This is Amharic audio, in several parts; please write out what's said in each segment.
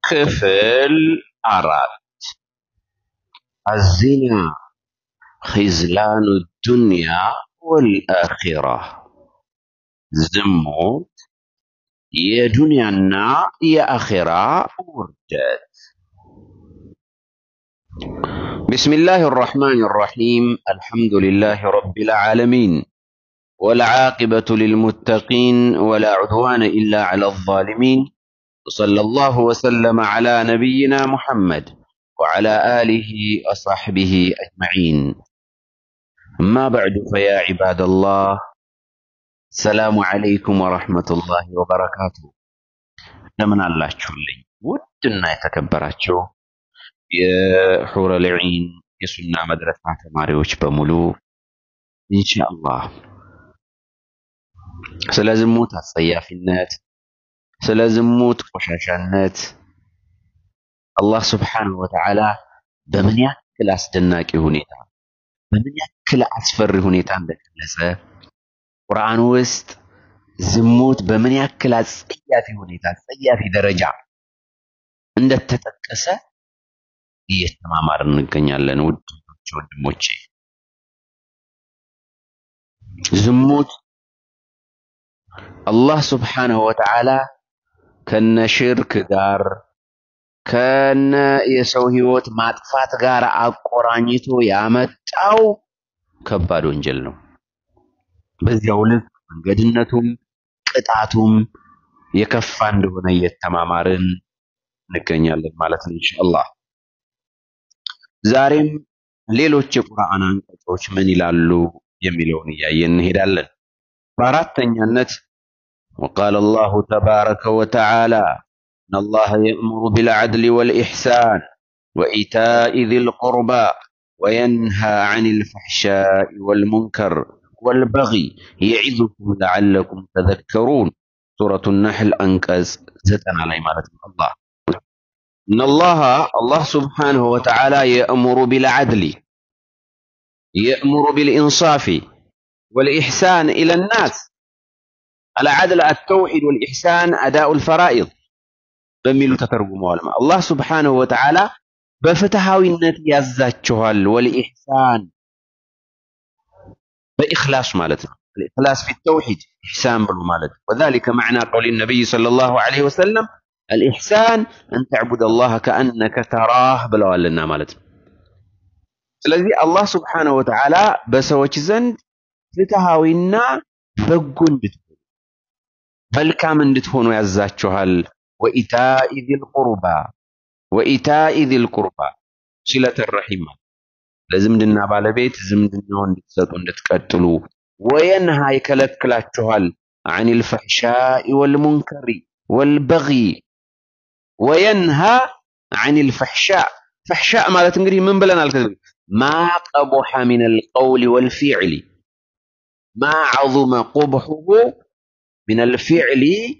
ክፍል አራት አዚና ኺዝላኑ ዱንያ ወልአኺራ ዝሙት የዱንያና የአኺራ ውርደት بسم الله الرحمن الرحيم الحمد لله رب العالمين والعاقبة للمتقين ولا عدوان إلا على الظالمين وصلى الله وسلم على نبينا محمد وعلى آله وصحبه أجمعين أما بعد فيا عباد الله السلام عليكم ورحمة الله وبركاته لمن الله شولي ودنا يتكبراتشو የሑረ ልዒን የሱና መድረሳ ተማሪዎች በሙሉ ኢንሻአላህ ስለ ዝሙት አጸያፊነት፣ ስለ ዝሙት ቆሻሻነት አላህ ስብሓነሁ ወተዓላ በምን ያክል አስደናቂ ሁኔታ በምን ያክል አስፈሪ ሁኔታ እንደገለጸ ቁርአን ውስጥ ዝሙት በምን ያክል አጸያፊ ሁኔታ አጸያፊ ደረጃ እንደተጠቀሰ እየተማማርን እንገኛለን። ውድ ወንድሞቼ ዝሙት አላህ ስብሓነሁ ወተዓላ ከነ ሽርክ ጋር ከነ የሰው ህይወት ማጥፋት ጋር አቆራኝቶ ያመጣው ከባድ ወንጀል ነው። በዚያው ልክ መንገድነቱም ቅጣቱም የከፋ እንደሆነ እየተማማርን እንገኛለን ማለት ነው ኢንሻአላህ። ዛሬም ሌሎች የቁርአን አንቀጾች ምን ይላሉ የሚለውን እያየን እንሄዳለን። በአራተኛነት وقال الله تبارك وتعالى إن الله يأمر بالعدل والإحسان وإيتاء ذي القربى وينهى عن الفحشاء والمنكر والبغي يعظكم لعلكم تذكرون سورة النحل أنكز زتنا علي مالك الله إن الله الله سبحانه وتعالى يأمر بالعدل يأمر بالإنصاف والإحسان إلى الناس العدل التوحيد والإحسان أداء الفرائض በሚሉ ተተርጉመዋል። አላህ ስብሓነሁ ወተዓላ በፍትሃዊነት ያዛችኋል። ወልኢሕሳን በኢኽላስ ማለት ነው። الإخلاص في التوحيد إحسان ብሎ ማለት ነው። وذلك معنى قول النبي صلى الله عليه وسلم الإحسان أن تعبد الله كأنك تراه ብለዋልና ማለት ነው። ስለዚህ አላህ ስብሓነሁ ወተዓላ በሰዎች ዘንድ ፍትሃዊና በጎ እንድትሆኑ መልካም እንድትሆኑ ያዛችኋል። ወኢታኢ ዚል ቁርባ ወኢታኢ ዚል ቁርባ ሲለተ ረሒም ለዝምድና ባለቤት ዝምድናውን እንድትሰጡ እንድትቀጥሉ ወየንሃ ይከለክላችኋል አኒል ፈሕሻኢ ወልሙንከሪ ወልበጊ ወየንሃ አኒል ፈሕሻእ ፈሕሻእ ማለት እንግዲህ ምን ብለናል? ከዚህ ማ ቀቡሐ ሚነል ቀውሊ ወልፊዕሊ ማ ዐዙመ ቁብሑሁ ሚነል ፊዕሊ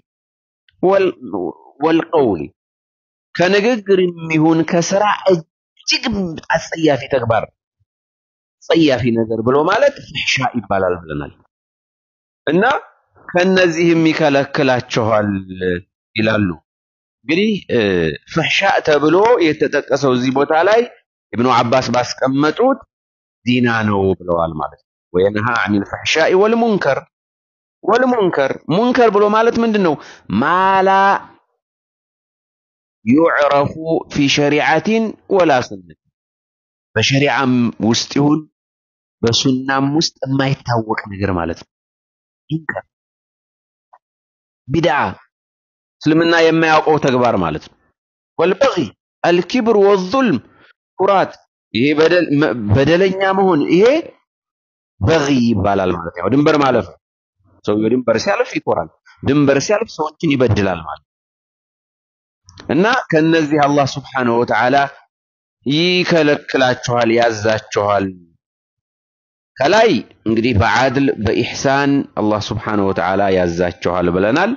ወልቀውሊ ከንግግር የሚሆን ከስራ እጅግ አጸያፊ ተግባር ጸያፊ ነገር ብሎ ማለት ፍሕሻ ይባላል ብለናል። እና ከነዚህም ይከለክላችኋል ይላሉ። እንግዲህ ፍሕሻ ተብሎ የተጠቀሰው እዚህ ቦታ ላይ ኢብኑ አባስ ባስቀመጡት ዚና ነው ብለዋል ማለት ነው። ወየንሃ አኒል ፈሕሻኢ ወልሙንከር ወልሙንከር ሙንከር ብሎ ማለት ምንድን ነው? ማላ ዩዕረፉ ፊ ሸሪዓቲን ወላ ሱነት በሸሪዓም ውስጥ ይሁን በሱናም ውስጥ የማይታወቅ ነገር ማለት ነው። ሙንከር ቢድዓ እስልምና የማያውቀው ተግባር ማለት ነው። ወልበጊ አልኪብር ወዙልም ኩራት፣ ይሄ በደለኛ መሆን ይሄ በጊ ይባላል ማለት ነው። ድንበር ማለፍ ነው። ሰውየው ድንበር ሲያልፍ ይኮራል። ድንበር ሲያልፍ ሰዎችን ይበድላል ማለት እና ከነዚህ አላህ ስብሓነሁ ወተዓላ ይከለክላችኋል፣ ያዛችኋል። ከላይ እንግዲህ በዓድል በኢሕሳን አላህ ስብሓነሁ ወተዓላ ያዛችኋል ብለናል።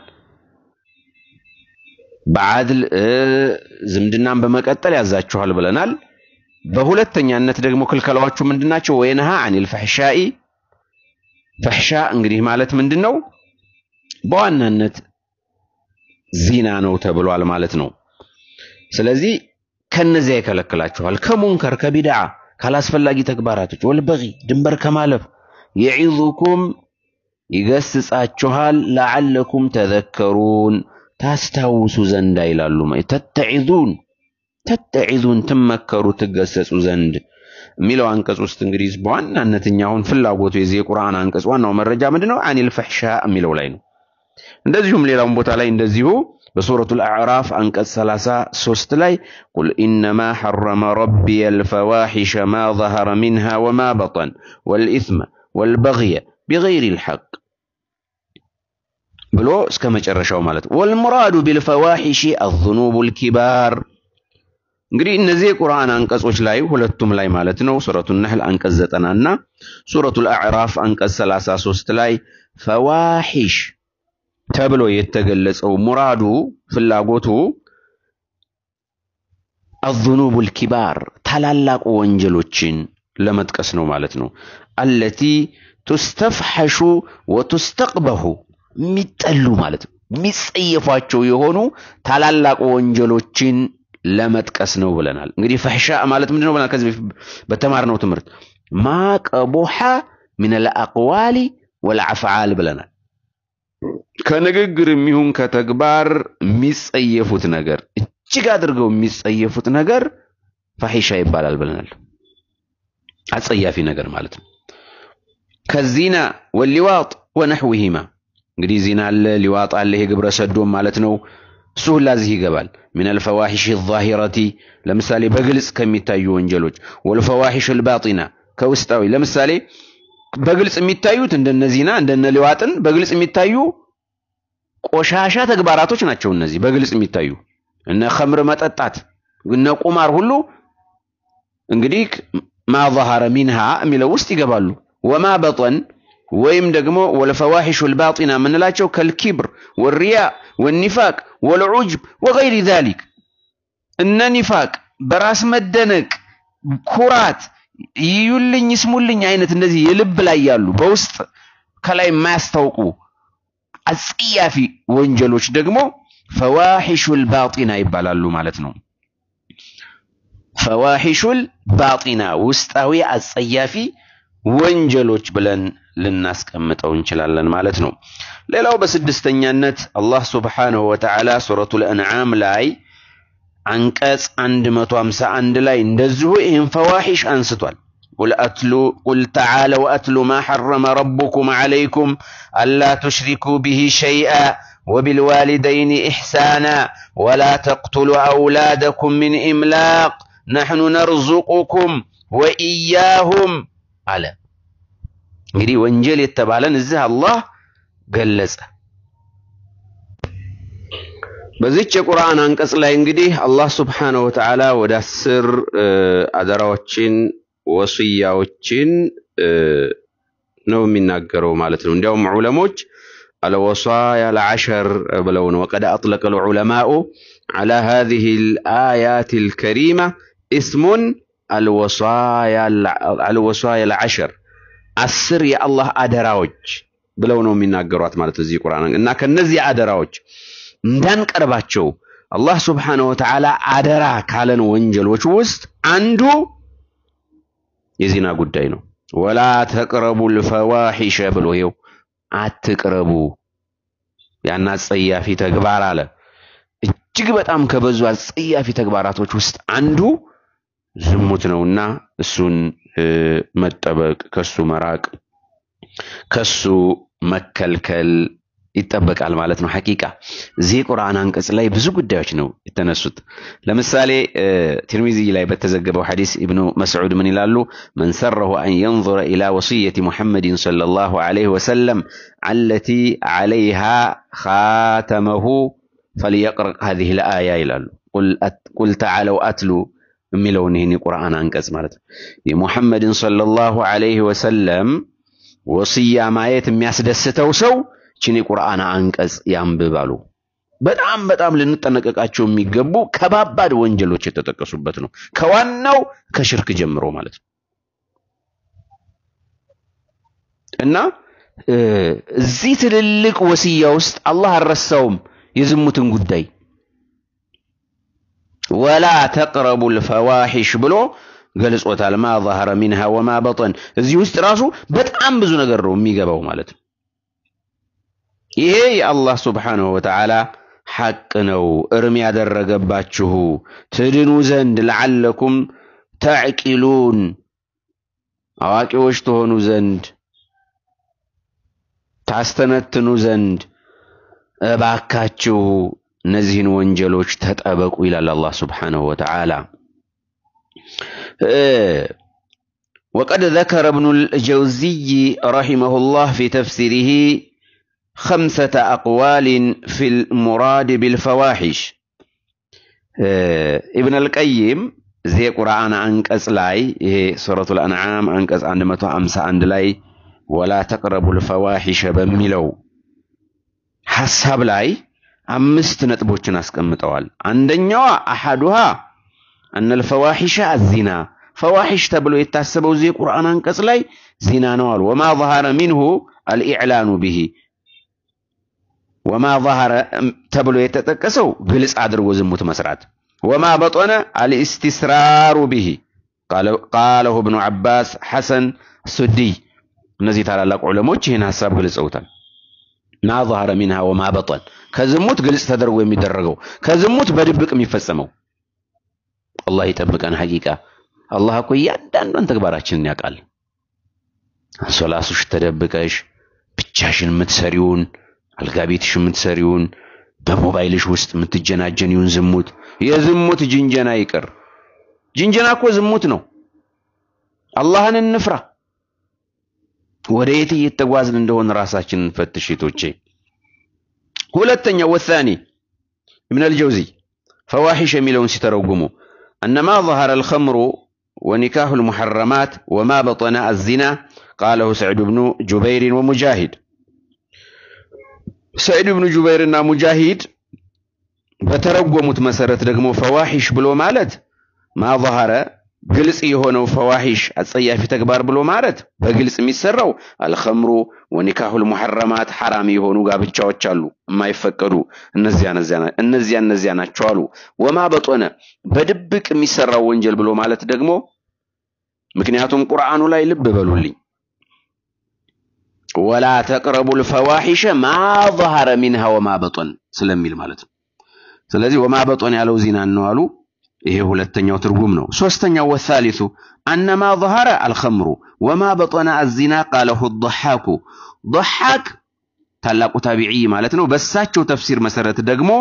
በዓድል ዝምድናን በመቀጠል ያዛችኋል ብለናል። በሁለተኛነት ደግሞ ክልከላዎቹ ምንድናቸው? ወየንሃ አኒል ፈሕሻኢ ፈሕሻ እንግዲህ ማለት ምንድን ነው? በዋናነት ዚና ነው ተብሏል ማለት ነው። ስለዚህ ከነዚያ ይከለክላችኋል። ከሙንከር ከቢድዓ ካላስፈላጊ ተግባራቶች ወልበጊ ድንበር ከማለፍ የዒዙኩም ይገስጻችኋል። ለዓለኩም ተዘከሩን ታስታውሱ ዘንዳ ይላሉ። ተተዒዙን ተተዒዙን ትመከሩ ትገሰጹ ዘንድ የሚለው አንቀጽ ውስጥ እንግዲህ በዋናነት እኛ አሁን ፍላጎቱ የዚህ የቁርአን አንቀጽ ዋናው መረጃ ምንድነው? አኒል ፈሕሻ የሚለው ላይ ነው። እንደዚሁም ሌላውን ቦታ ላይ እንደዚሁ በሱረቱል አዕራፍ አንቀጽ 33 ላይ ቁል ኢነማ ሐረመ ረቢየ አልፈዋሒሸ ማ ظهረ ሚንሃ ወማ በጠን ወልኢስመ ወልበግየ ቢገይሪል ሐቅ ብሎ እስከ መጨረሻው ማለት ነው። ወልሙራዱ ቢልፈዋሒሽ አዙኑቡል ኪባር እንግዲህ እነዚህ የቁርአን አንቀጾች ላይ ሁለቱም ላይ ማለት ነው ሱረቱ ነህል አንቀጽ ዘጠና እና ሱረቱል አዕራፍ አንቀጽ 33 ላይ ፈዋሒሽ ተብሎ የተገለጸው ሙራዱ ፍላጎቱ አዙኑቡል ኪባር ታላላቁ ወንጀሎችን ለመጥቀስ ነው ማለት ነው። አለቲ ቱስተፍሐሹ ወቱስተቅበሁ የሚጠሉ ማለት ነው የሚጸየፏቸው የሆኑ ታላላቁ ወንጀሎችን ለመጥቀስ ነው ብለናል። እንግዲህ ፈሕሻ ማለት ምንድነው ብለናል? ከዚህ በፊት በተማርነው ትምህርት ማቀቡሐ ሚነል አቅዋሊ ወልአፍዓል ብለናል። ከንግግር የሚሆን ከተግባር የሚጸየፉት ነገር እጅግ አድርገው የሚጸየፉት ነገር ፈሒሻ ይባላል ብለናል። አጸያፊ ነገር ማለት ነው። ከዚና ወሊዋጥ ወነሕዊሂማ እንግዲህ ዚና አለ፣ ሊዋጥ አለ፣ ይሄ ግብረ ሰዶም ማለት ነው። እሱ ሁላ እዚህ ይገባል። ሚነል ፈዋሒሽ ዛሂረቲ ለምሳሌ በግልጽ ከሚታዩ ወንጀሎች፣ ወልፈዋሒሽ አልባጢና ከውስጣዊ ለምሳሌ በግልጽ የሚታዩት እንደነ ዚና እንደነ ሊዋጥን በግልጽ የሚታዩ ቆሻሻ ተግባራቶች ናቸው። እነዚህ በግልጽ የሚታዩ እነ ኸምር መጠጣት፣ እነ ቁማር ሁሉ እንግዲህ ማ ظهረ ሚንሃ የሚለው ውስጥ ይገባሉ። ወማ በጠን ወይም ደግሞ ወልፈዋሒሹ አልባጢና የምንላቸው ከልኪብር ወሪያ ወኒፋቅ ወልዑጅብ ወገይሪ ዛሊክ እነ ኒፋቅ በራስ መደነቅ፣ ኩራት፣ ይዩልኝ ይስሙልኝ አይነት እንደዚህ የልብ ላይ ያሉ በውስጥ ከላይ የማያስታውቁ አጸያፊ ወንጀሎች ደግሞ ፈዋሒሹል ባጢና ይባላሉ ማለት ነው። ፈዋሒሹል ባጢና ውስጣዊ አጸያፊ ወንጀሎች ብለን ልናስቀምጠው እንችላለን ማለት ነው። ሌላው በስድስተኛነት አላህ ሱብሓነሁ ወተዓላ ሱረቱል አንዓም ላይ አንቀጽ 151 ላይ እንደዚሁ ይህን ፈዋሒሽ አንስቷል። ቁል ተዓለው አትሉ ማ ሐረመ ረቡኩም ዐለይኩም አላ ቱሽሪኩ ብሂ ሸይአ ወቢልዋሊደይን ኢሕሳና ወላ ተቅቱሉ አውላደኩም ሚን ኢምላቅ ነሕኑ ነርዙቁኩም ወኢያሁም አለ። እንግዲህ ወንጀል የተባለን እዚህ አላህ ገለጸ። በዚች የቁርአን አንቀጽ ላይ እንግዲህ አላህ ስብሓነሁ ወተዓላ ወደ አስር አደራዎችን ወስያዎችን ነው የሚናገረው ማለት ነው። እንዲያውም ዑለሞች አልወሳያ ለዐሸር ብለው ነው። ወቀድ አጥለቀ ልዑለማኡ ዐላ ሃዚሂ ልአያት ልከሪማ እስሙን አልወሳያ ለዐሸር አስር የአላህ አደራዎች ብለው ነው የሚናገሯት ማለት እዚህ ቁርአን እና ከነዚህ አደራዎች እንዳንቀርባቸው አላህ ስብሓነሁ ወተዓላ አደራ ካለን ወንጀሎች ውስጥ አንዱ የዚና ጉዳይ ነው። ወላ ተቅረቡ ልፈዋሒሸ ብሎ ይኸው አትቅረቡ ያን አጸያፊ ተግባር አለ። እጅግ በጣም ከበዙ አጸያፊ ተግባራቶች ውስጥ አንዱ ዝሙት ነውና እሱን መጠበቅ፣ ከሱ መራቅ፣ ከሱ መከልከል ይጠበቃል ማለት ነው። ሐቂቃ እዚህ ቁርአን አንቀጽ ላይ ብዙ ጉዳዮች ነው የተነሱት። ለምሳሌ ትርሚዚ ላይ በተዘገበው ሐዲስ ኢብኑ መስዑድ ምን ይላሉ? መን ሰረሁ አን የንظረ ኢላ ወሲየቲ ሙሐመድን ሰለላሁ ዐለይሂ ወሰለም አለቲ ዐለይሃ ኻተመሁ ፈልየቅረእ ሀዚህ ልአያ ይላሉ። ቁል ተዓለው አትሉ የሚለውን ይህን የቁርአን አንቀጽ ማለት ነው። የሙሐመድን ሰለላሁ ዐለይሂ ወሰለም ወስያ ማየት የሚያስደስተው ሰው ችን የቁርአን አንቀጽ ያንብባሉ። በጣም በጣም ልንጠነቀቃቸው የሚገቡ ከባባድ ወንጀሎች የተጠቀሱበት ነው። ከዋናው ከሽርክ ጀምሮ ማለት ነው እና እዚህ ትልልቅ ወስያ ውስጥ አላህ አልረሳውም የዝሙትን ጉዳይ ወላ ተቅረቡ ልፈዋሒሽ ብሎ ገልጾታል። ማ ظهረ ሚንሃ ወማ በጠን እዚህ ውስጥ ራሱ በጣም ብዙ ነገር ነው የሚገባው ማለት ነው። ይሄ የአላህ ስብሓንሁ ወተዓላ ሐቅ ነው እርም ያደረገባችሁ ትድኑ ዘንድ ለዓለኩም ተዕቂሉን አዋቂዎች ትሆኑ ዘንድ ታስተነትኑ ዘንድ እባካችሁ እነዚህን ወንጀሎች ተጠበቁ ይላል አላህ ስብሓንሁ ወተዓላ። ወቀድ ذكر ابن الجوزي رحمه الله في تفسيره خمسة أقوال في المراد بالفواحش ابن القيم زي قرآن أنكس لاي سورة الأنعام أنكس عند متو أمسى عند لاي ولا تقربوا الفواحش بميلو حسب لاي أمست نتبوچن أسكمتوال عندنيوا أحدها أن الفواحش الزنا فواحش تبلو يتاسبوا زي قرآن أنكس لاي زنا نوال وما ظهر منه الإعلان به ወማ ظهረ ተብሎ የተጠቀሰው ግልጽ አድርጎ ዝሙት መስራት ወማ በጦነ አልእስትስራሩ ብሂ ቃለሁ እብኑ ዓባስ ሐሰን ሱዲይ እነዚህ ታላላቅ ዑለሞች ይህን ሀሳብ ገልጸውታል ማ ظهረ ሚንሃ ወማ በጠን ከዝሙት ግልጽ ተደርጎ የሚደረገው ከዝሙት በድብቅ የሚፈጸመው አላህ ይጠብቀን ሐቂቃ አላህ እኮ እያንዳንዷን ተግባራችንን ያውቃል ሶላሱሽ ተደብቀሽ ብቻሽን የምትሰሪውን አልጋ ቤትሽ የምትሰሪውን በሞባይልሽ ውስጥ የምትጀናጀኒውን ዝሙት የዝሙት ጅንጀና ይቅር። ጅንጀና እኮ ዝሙት ነው። አላህን እንፍራ። ወደ የት እየተጓዝን እንደሆን ራሳችንን ፈትሽ ቶቼ። ሁለተኛው ወሳኒ ኢብን አልጀውዚ ፈዋሒሽ የሚለውን ሲተረጉሙ እነማ ظهر الخمر ونكاح المحرمات وما بطن الزنا قاله سعد بن جبير ومجاهد ሰዒድ ብኑ ጁበይር እና ሙጃሂድ በተረጎሙት መሰረት ደግሞ ፈዋሒሽ ብሎ ማለት ማ ظهረ ግልጽ የሆነው ፈዋሒሽ አጸያፊ ተግባር ብሎ ማለት በግልጽ የሚሰራው አልኸምሩ ወኒካሁል ሙሐረማት ሐራም የሆኑ ጋብቻዎች አሉ የማይፈቀዱ እነዚያ እነዚያ ናቸው አሉ። ወማ በጦነ በድብቅ የሚሰራው ወንጀል ብሎ ማለት ደግሞ ምክንያቱም ቁርአኑ ላይ ልብ በሉልኝ ወላ ተቅረቡ ልፈዋሒሸ ማ ظهረ ሚንሃ ወማ በጦን ስለሚል ማለት ነው። ስለዚህ ወማ በጦን ያለው ዚናን ነው አሉ። ይሄ ሁለተኛው ትርጉም ነው። ሶስተኛው ወሳሊሱ አነማ ظهረ አልኸምሩ ወማ በጦነ አዚና ቃለሁ ضሓኩ ضሓክ ታላቁ ታቢዒ ማለት ነው። በሳቸው ተፍሲር መሰረት ደግሞ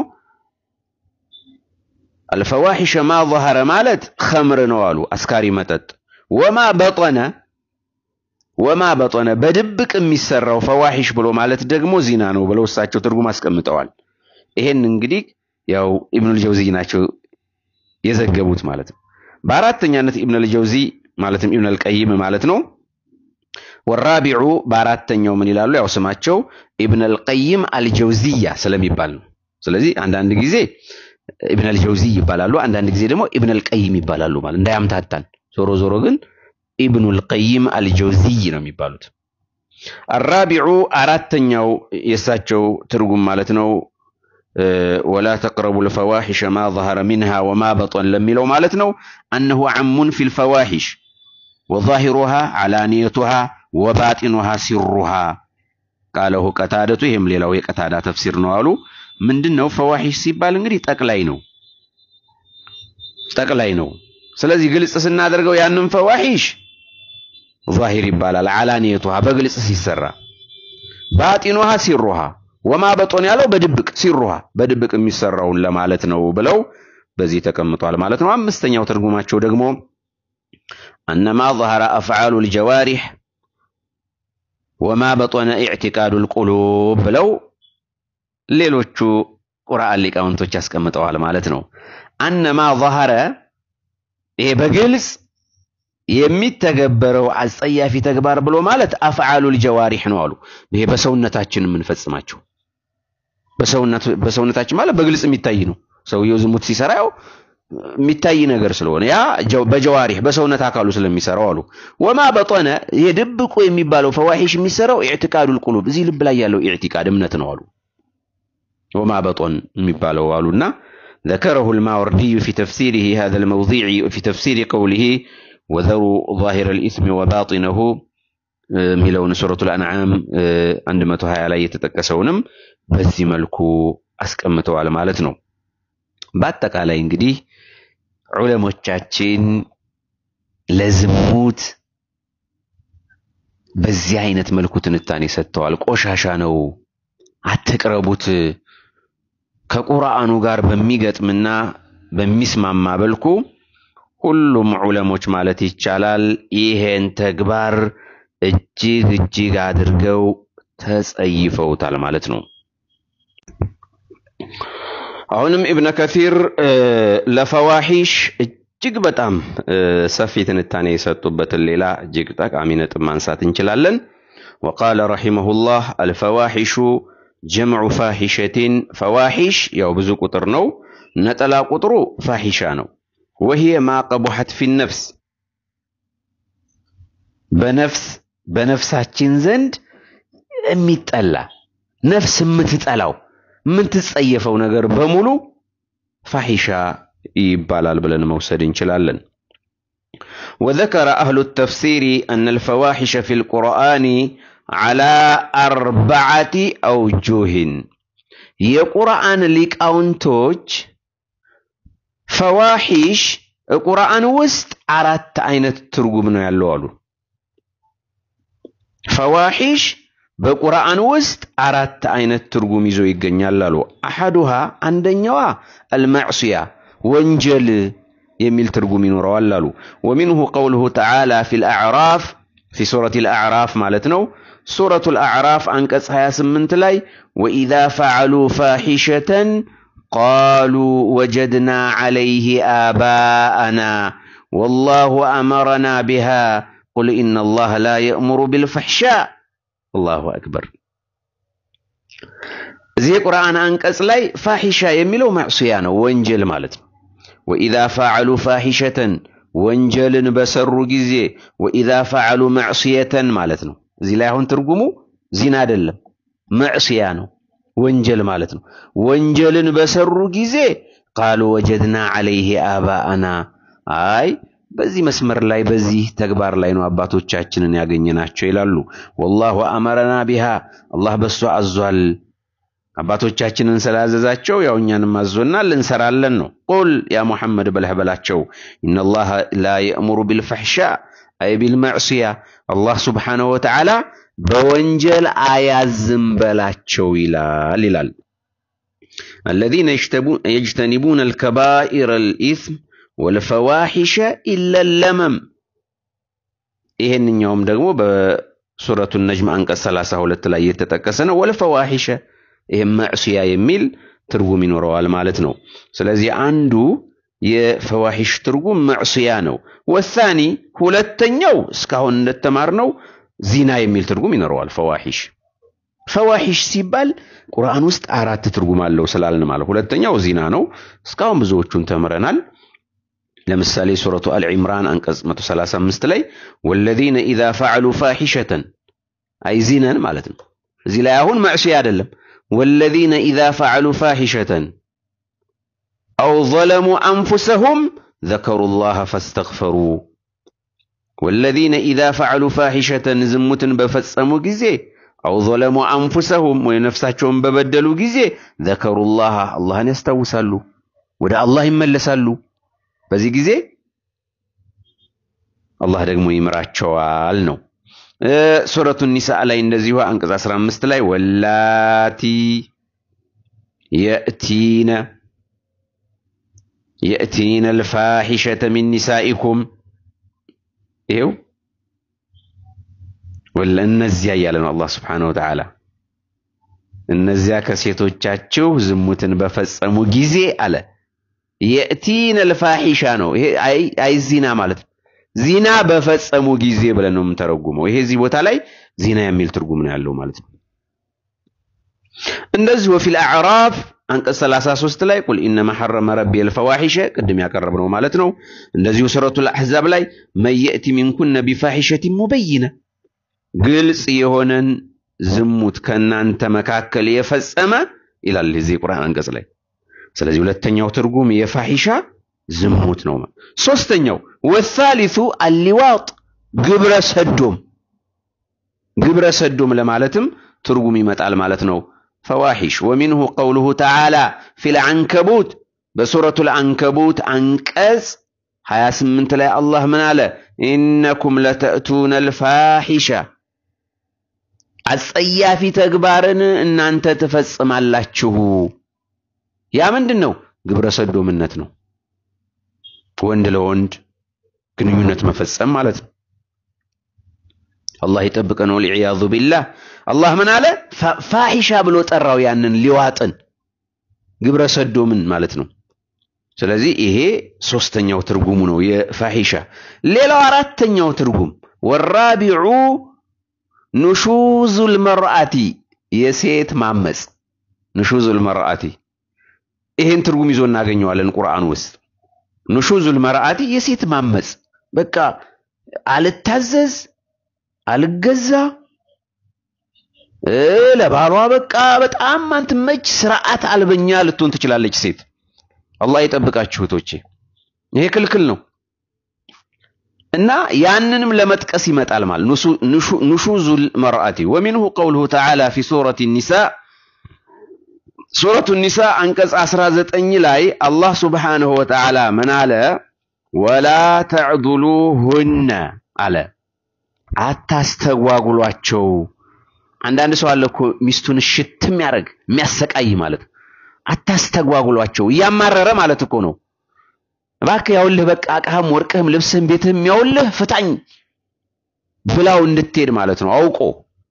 አልፈዋሒሸ ማ ظهረ ማለት ኸምር ነው አሉ፣ አስካሪ መጠጥ። ወማ በጦነ ወማ በጦነ በድብቅ የሚሰራው ፈዋሒሽ ብሎ ማለት ደግሞ ዚና ነው ብለው እሳቸው ትርጉም አስቀምጠዋል። ይሄን እንግዲህ ያው ኢብኑል ጀውዚ ናቸው የዘገቡት ማለት ነው። በአራተኛነት ኢብኑል ጀውዚ ማለትም ኢብኑል ቀይም ማለት ነው። ወራቢዑ በአራተኛው ምን ይላሉ? ያው ስማቸው ኢብኑል ቀይም አልጀውዚያ ስለሚባል ነው። ስለዚህ አንዳንድ ጊዜ ኢብኑል ጀውዚ ይባላሉ፣ አንዳንድ ጊዜ ደግሞ ኢብኑል ቀይም ይባላሉ ማለት እንዳያምታታን። ዞሮ ዞሮ ግን ኢብኑል ቀይም አልጀውዚይ ነው የሚባሉት። አራቢዑ አራተኛው የእሳቸው ትርጉም ማለት ነው ወላ ተቅረቡ ልፈዋሒሸ ማ ظهረ ሚንሃ ወማ በጦን ለሚለው ማለት ነው አነሁ ዓሙን ፊ ልፈዋሒሽ ወዛሂሩሃ ዓላንየቱሃ ወባጢኑሃ ሲሩሃ ቃለሁ ቀታደቱ። ይህም ሌላው የቀታዳ ተፍሲር ነው አሉ። ምንድን ነው ፈዋሒሽ ሲባል እንግዲህ ጠቅላይ ነው ጠቅላይ ነው። ስለዚህ ግልጽ ስናደርገው ያንን ፈዋሒሽ ዛሂር ይባላል። ዓላንየቱሃ በግልጽ ሲሰራ፣ ባጢኑሃ ሲሩሃ ወማ በጦን ያለው በድብቅ ሲሩሃ በድብቅ የሚሰራውን ለማለት ነው ብለው በዚህ ተቀምጧል ማለት ነው። አምስተኛው ትርጉማቸው ደግሞ አነማ ظهረ አፍዓሉ ልጀዋሪሕ ወማ በጦነ ኢዕቲቃዱ ልቁሉብ ብለው ሌሎቹ ቁርአን ሊቃውንቶች ያስቀምጠዋል ማለት ነው። አነማ ظهረ ይሄ በግልጽ የሚተገበረው አጸያፊ ተግባር ብሎ ማለት አፍዓሉል ጀዋሪሕ ነው አሉ። ይሄ በሰውነታችን የምንፈጽማቸው በሰውነታችን ማለት በግልጽ የሚታይ ነው። ሰውየው ዝሙት ሲሰራ ያው የሚታይ ነገር ስለሆነ ያ በጀዋሪሕ በሰውነት አካሉ ስለሚሰራው አሉ። ወማ በጦነ ይሄ ድብቁ የሚባለው ፈዋሒሽ የሚሰራው ኢዕቲቃዱል ቁሉብ እዚህ ልብ ላይ ያለው ኢዕቲቃድ እምነት ነው አሉ። ወማ በጦን የሚባለው አሉና ذكره الماوردي في تفسيره هذا الموضيع في تفسير قوله وذروا ظاهر الإثم وباطنه ሚለውን ሱረቱል አንዓም 120 ላይ የተጠቀሰውንም በዚህ መልኩ አስቀምጠዋል ማለት ነው። በአጠቃላይ እንግዲህ ዑለሞቻችን ለዝሙት በዚህ አይነት መልኩ ትንታኔ ሰጥተዋል። ቆሻሻ ነው፣ አትቅረቡት። ከቁርአኑ ጋር በሚገጥምና በሚስማማ መልኩ ሁሉም ዑለሞች ማለት ይቻላል ይሄን ተግባር እጅግ እጅግ አድርገው ተጸይፈውታል ማለት ነው። አሁንም ኢብነ ከሲር ለፈዋሂሽ እጅግ በጣም ሰፊ ትንታኔ የሰጡበትን ሌላ እጅግ ጠቃሚ ነጥብ ማንሳት እንችላለን። ወቃለ ረሒመሁላህ አልፈዋሒሹ ጀምዑ ፋሒሸቲን ፈዋሒሽ ያው ብዙ ቁጥር ነው። ነጠላ ቁጥሩ ፋሒሻ ነው። ወሂየ ማ ቀቡሐት ፊ ነፍስ በነፍስ በነፍሳችን ዘንድ የሚጠላ ነፍስ የምትጠላው የምትጸየፈው ነገር በሙሉ ፋሒሻ ይባላል ብለን መውሰድ እንችላለን። وذكر أهل التفسير أن الفواحش في القرآن على أربعة أوجه የቁርአን ሊቃውንቶች ፈዋሒሽ ቁርአን ውስጥ አራት አይነት ትርጉም ነው ያለው አሉ። ፈዋሒሽ በቁርአን ውስጥ አራት አይነት ትርጉም ይዞ ይገኛል አሉ። አሐዱሃ አንደኛዋ አልማዕስያ ወንጀል የሚል ትርጉም ይኖረዋል አሉ። ወሚንሁ ቀውሉሁ ተዓላ ፊል አዕራፍ ፊ ሱረቲል አዕራፍ ማለት ነው። ሱረቱል አዕራፍ አንቀጽ 28 ላይ ወኢዛ ፈዐሉ ፋሒሸተን ቃሉ ወጀድና ዐለይህ አባአና ወላሁ አመረና ቢሃ ቁል ኢነላህ ላ የእሙሩ ቢልፈሕሻ አላሁ አክበር። እዚህ የቁርአን አንቀጽ ላይ ፋሒሻ የሚለው ማዕስያ ነው፣ ወንጀል ማለት ነው። ወኢዛ ፈዐሉ ፋሒሸተን ወንጀልን በሰሩ ጊዜ ወኢዛ ፈዐሉ ማዕስየተን ማለት ነው። እዚህ ላይ አሁን ትርጉሙ ዚና አይደለም፣ ማዕስያ ነው፣ ወንጀል ማለት ነው። ወንጀልን በሰሩ ጊዜ ቃሉ ወጀድና ዐለይህ አባአና አይ በዚህ መስመር ላይ በዚህ ተግባር ላይ ነው አባቶቻችንን ያገኘናቸው ይላሉ። ወላሁ አመረና ቢሃ አላህ በሷ አዟል። አባቶቻችንን ስላዘዛቸው ያው እኛንም አዞናል እንሰራለን ነው። ቁል ያ ሙሐመድ በለህ በላቸው ኢነላህ ላ የእሙሩ ቢልፈሕሻ አይ ቢልመዕስያ አላህ ሱብሓነሁ ወተዓላ በወንጀል አያዝም በላቸው ይላል ይላል። አለዚነ የጅተኒቡነ አልከባኢረ አልኢስም ወልፈዋሒሸ ኢለ ለመም። ይሄንኛውም ደግሞ በሱረቱ ነጅም አንቀጽ 32 ላይ የተጠቀሰ ነው። ወልፈዋሒሸ ይህም መዕስያ የሚል ትርጉም ይኖረዋል ማለት ነው። ስለዚህ አንዱ የፈዋሒሽ ትርጉም መዕስያ ነው። ወሳኒ ሁለተኛው እስካሁን እንደተማርነው ዚና የሚል ትርጉም ይኖረዋል። ፈዋሒሽ ፈዋሒሽ ሲባል ቁርአን ውስጥ አራት ትርጉም አለው ስላልን ማለት ሁለተኛው ዚና ነው። እስካሁን ብዙዎቹን ተምረናል። ለምሳሌ ሱረቱ አልዒምራን አንቀጽ 135 ላይ ወለዚነ ኢዛ ፈዐሉ ፋሒሸተን አይ ዚነን ማለት ነው። እዚህ ላይ አሁን መዕስያ አይደለም። ወለዚነ ኢዛ ፈዐሉ ፋሒሸተን አው ዘለሙ አንፉሰሁም ዘከሩ ላህ ፈስተግፈሩ ወለዚነ ኢዛ ፈዐሉ ፋሒሸተን ዝሙትን በፈጸሙ ጊዜ አው ዘለሙ አንፉሰሁም ወይ ነፍሳቸውን በበደሉ ጊዜ ዘከሩ ላህ አላህን ያስታውሳሉ፣ ወደ አላህ ይመለሳሉ። በዚህ ጊዜ አላህ ደግሞ ይምራቸዋል ነው። ሱረቱ ኒሳ ላይ እንደዚሁ አንቀጽ 15 ላይ ወላቲ የእቲነ የእቲነ አልፋሒሸተ ሚን ኒሳኢኩም ይኸው ወላ እነዚያ እያለ ነው አላህ ስብሓነሁ ወተዓላ እነዚያ ከሴቶቻችሁ ዝሙትን በፈጸሙ ጊዜ አለ የእቲነ አልፋሒሻ ነው። ይሄ አይ ዚና ማለት ነው። ዚና በፈጸሙ ጊዜ ብለን ነው የምንተረጉመው። ይሄ እዚህ ቦታ ላይ ዚና የሚል ትርጉም ነው ያለው ማለት ነው። እንደዚህ ወፊል አዕራፍ አንቀጽ 33 ላይ ቁል ኢነማ ሐረመ ረቢ አልፈዋሒሸ ቅድም ያቀረብነው ማለት ነው። እንደዚሁ ሱረቱል አሕዛብ ላይ መን የእቲ ሚንኩነ ቢፋሒሸቲን ሙበይነ ግልጽ የሆነን ዝሙት ከእናንተ መካከል የፈጸመ ይላል እዚህ ቁርአን አንቀጽ ላይ ስለዚህ ሁለተኛው ትርጉም የፋሒሻ ዝሙት ነው። ሶስተኛው ወሳሊሱ አሊዋጥ ግብረ ሰዶም ግብረ ሰዶም ለማለትም ትርጉም ይመጣል ማለት ነው። ፈዋሒሽ ወሚንሁ ቀውሉሁ ተዓላ ፊል አንከቡት በሱረቱል አንከቡት አንቀጽ 28 ላይ አላህ ምን አለ? ኢነኩም ለተእቱነ አልፋሒሻ አጸያፊ ተግባርን እናንተ ትፈጽማላችሁ። ያ ምንድን ነው? ግብረ ሰዶምነት ነው። ወንድ ለወንድ ግንኙነት መፈጸም ማለት ነው። አላህ ይጠብቀን። ወልዒያዙ ቢላህ አላህ ምን አለ? ፋሒሻ ብሎ ጠራው ያንን ሊዋጥን ግብረ ሰዶምን ማለት ነው። ስለዚህ ይሄ ሶስተኛው ትርጉሙ ነው የፋሒሻ። ሌላው አራተኛው ትርጉም ወራቢዑ ኑሹዙል መርአቲ የሴት ማመፅ ኑሹዙል መርአቲ ይሄን ትርጉም ይዞ እናገኘዋለን ቁርአን ውስጥ ኑሹዙል መርአቲ የሴት ማመፅ በቃ አልታዘዝ አልገዛ ለባሏ በቃ በጣም ማንትመች ስርዓት አልበኛ ልትሆን ትችላለች ሴት አላህ ይጠብቃችሁ እህቶቼ ይሄ ክልክል ነው እና ያንንም ለመጥቀስ ይመጣል ማለት ኑሹዙል መርአቲ ወሚንሁ ቀውሉሁ ተዓላ ፊ ሱረት ኒሳ ሱረቱ ኒሳ አንቀጽ 19 ላይ አላህ ሱብሓነሁ ወተዓላ ምን አለ? ወላ ተዕዱሉሁነ አለ፣ አታስተጓጉሏቸው። አንዳንድ ሰው አለ እኮ ሚስቱን ሽት የሚያደርግ የሚያሰቃይ ማለት አታስተጓጉሏቸው፣ እያማረረ ማለት እኮ ነው። እባክህ ያውልህ በቃ ዕቃህም፣ ወርቅህም፣ ልብስህም፣ ቤትህም ያውልህ ፍታኝ ብላው እንድትሄድ ማለት ነው አውቆ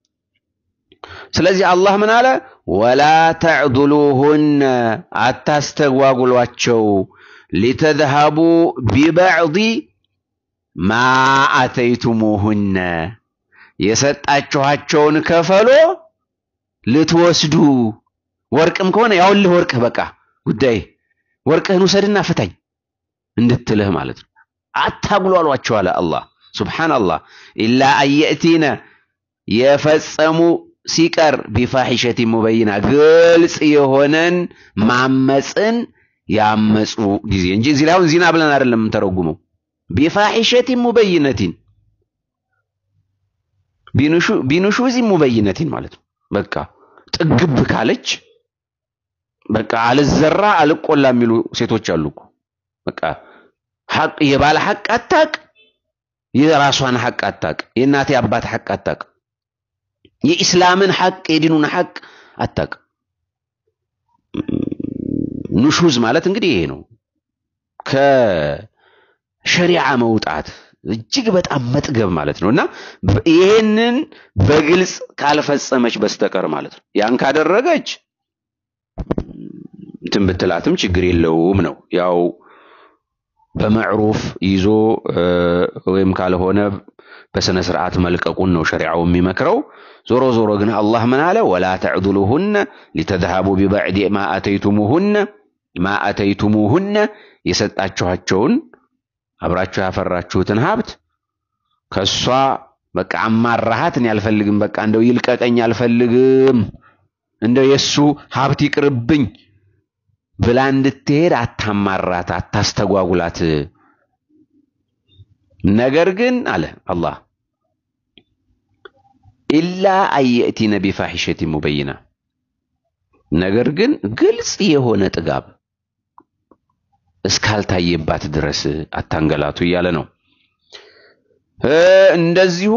ስለዚህ አላህ ምን አለ? ወላ ተዕዱሉሁነ አታስተጓጉሏቸው፣ ሊተዝሀቡ ቢበዕዲ ማ አተይቱሙሁነ የሰጣችኋቸውን ከፈሎ ልትወስዱ። ወርቅም ከሆነ ያውልህ ወርቅህ በቃ ጉዳይ ወርቅህን ውሰድና ፍታኝ እንድትልህ ማለት ነው። አታጉሏሏቸው አለ አላህ ሱብሓነላህ። ኢላ አየእቲነ የፈጸሙ ሲቀር ቢፋሒሸቲ ሙበይና ግልጽ የሆነን ማመፅን ያመፁ ጊዜ እንጂ እዚህ ላይ አሁን ዚና ብለን አይደለም የምንተረጉመው። ቢፋሒሸቲ ሙበይነቲን ቢኑሹዚ ሙበይነቲን ማለት ነው። በቃ ጥግብ ካለች በቃ አልዘራ አልቆላ የሚሉ ሴቶች አሉ እኮ በቃ ሐቅ የባለ ሐቅ አታቅ፣ የራሷን ሐቅ አታቅ፣ የእናቴ አባት ሐቅ አታቅ የኢስላምን ሐቅ የዲኑን ሐቅ አታቅ። ኑሹዝ ማለት እንግዲህ ይሄ ነው። ከሸሪዓ መውጣት እጅግ በጣም መጥገብ ማለት ነው እና ይሄንን በግልጽ ካልፈጸመች በስተቀር ማለት ነው። ያን ካደረገች እንትን ብትላትም ችግር የለውም ነው ያው በመዕሩፍ ይዞ ወይም ካልሆነ በስነ ስርዓት መልቀቁን ነው ሸሪዓው የሚመክረው። ዞሮ ዞሮ ግን አላህ ምን አለ? ወላ ተዕዱሉሁነ ሊተዝሀቡ ቢበዕድ ማ አተይቱሙሁነ ማ አተይቱሙሁነ የሰጣችኋቸውን አብራችሁ ያፈራችሁትን ሀብት ከሷ በቃ አማራሃት እኔ አልፈልግም፣ በቃ እንደው ይልቀቀኝ አልፈልግም፣ እንደው የሱ ሀብት ይቅርብኝ ብላ እንድትሄድ አታማራት፣ አታስተጓጉላት። ነገር ግን አለ አላህ ኢላ አየእቲነ ቢፋሒሸቲ ሙበይና ነገር ግን ግልጽ የሆነ ጥጋብ እስካልታየባት ድረስ አታንገላቱ እያለ ነው። እንደዚሁ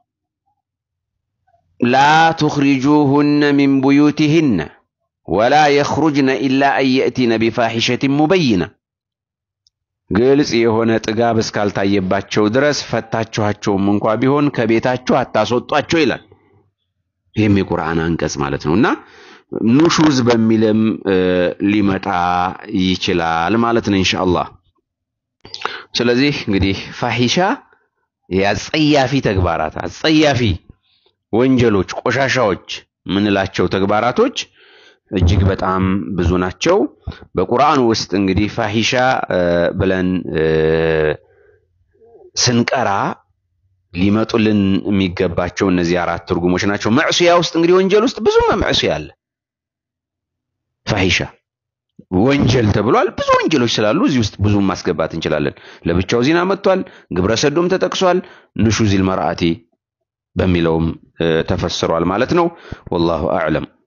ላ ቱኽሪጁሁነ ሚን ቡዩቲሂነ ወላ የኽሩጅነ ኢላ አየእቲነ ቢፋሒሸቲ ሙበይና ግልጽ የሆነ ጥጋብ እስካልታየባቸው ድረስ ፈታችኋቸውም እንኳ ቢሆን ከቤታቸው አታስወጧቸው ይላል። ይህም የቁርአን አንቀጽ ማለት ነው እና ኑሹዝ በሚልም ሊመጣ ይችላል ማለት ነው ኢንሻአላህ። ስለዚህ እንግዲህ ፋሒሻ የአጸያፊ ተግባራት አጸያፊ ወንጀሎች፣ ቆሻሻዎች ምንላቸው ተግባራቶች እጅግ በጣም ብዙ ናቸው። በቁርአን ውስጥ እንግዲህ ፋሒሻ ብለን ስንቀራ ሊመጡልን የሚገባቸው እነዚህ አራት ትርጉሞች ናቸው። መዕሱያ ውስጥ እንግዲህ ወንጀል ውስጥ ብዙ መዕሱያ አለ። ፋሒሻ ወንጀል ተብሏል። ብዙ ወንጀሎች ስላሉ እዚህ ውስጥ ብዙ ማስገባት እንችላለን። ለብቻው ዚና መጥቷል። ግብረ ሰዶም ተጠቅሷል። ንሹዚል መርአቲ በሚለውም ተፈስሯል ማለት ነው። ወላሁ አዕለም።